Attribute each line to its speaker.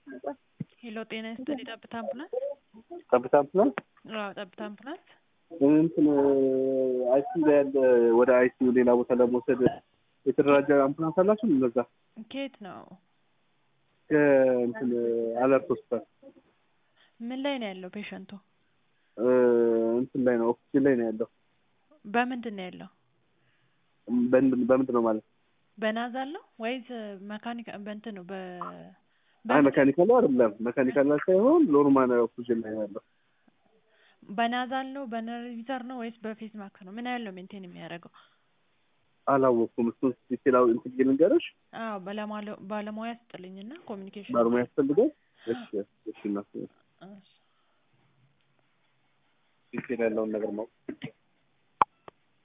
Speaker 1: ሄሎ ጤና ይስጥልኝ ጠብታ አምቡላንስ
Speaker 2: ጠብታ አምቡላንስ
Speaker 1: አዎ ጠብታ አምቡላንስ
Speaker 2: እንትን አይሲዩ ላይ ያለ ወደ አይሲዩ ሌላ ቦታ ለመውሰድ የተደራጀ አምቡላንስ አላችሁ? እነዛ
Speaker 1: ከየት ነው
Speaker 2: ከእንትን አለርት ሆስፒታል
Speaker 1: ምን ላይ ነው ያለው ፔሸንቱ
Speaker 2: እንትን ላይ ነው ኦክሲጅን ላይ ነው ያለው።
Speaker 1: በምንድን ነው ያለው
Speaker 2: በምንድን በምንድን ነው ማለት
Speaker 1: በናዛል ነው ወይስ መካኒካ በእንትን ነው በ
Speaker 2: አይ መካኒካል አይደለም። መካኒካል ላይ ሳይሆን ኖርማል ኦክሲጅን ላይ ነው ያለው።
Speaker 1: በናዛል ነው በነርቪዘር ነው ወይስ በፌስ ማስክ ነው? ምን ያህል ነው ሜንቴን የሚያደርገው?
Speaker 2: አላወቅኩም። እሱን ዲቴላው እንትን ብዬ ልንገርሽ።
Speaker 1: አዎ ባለሟለ- ባለሙያ ስጥልኝና ኮሚኒኬሽን
Speaker 2: ባለሙያ ያስፈልጋል። እሺ እሺ፣ እና
Speaker 1: እሺ።
Speaker 2: ዲቴል ያለውን ነገር ማወቅ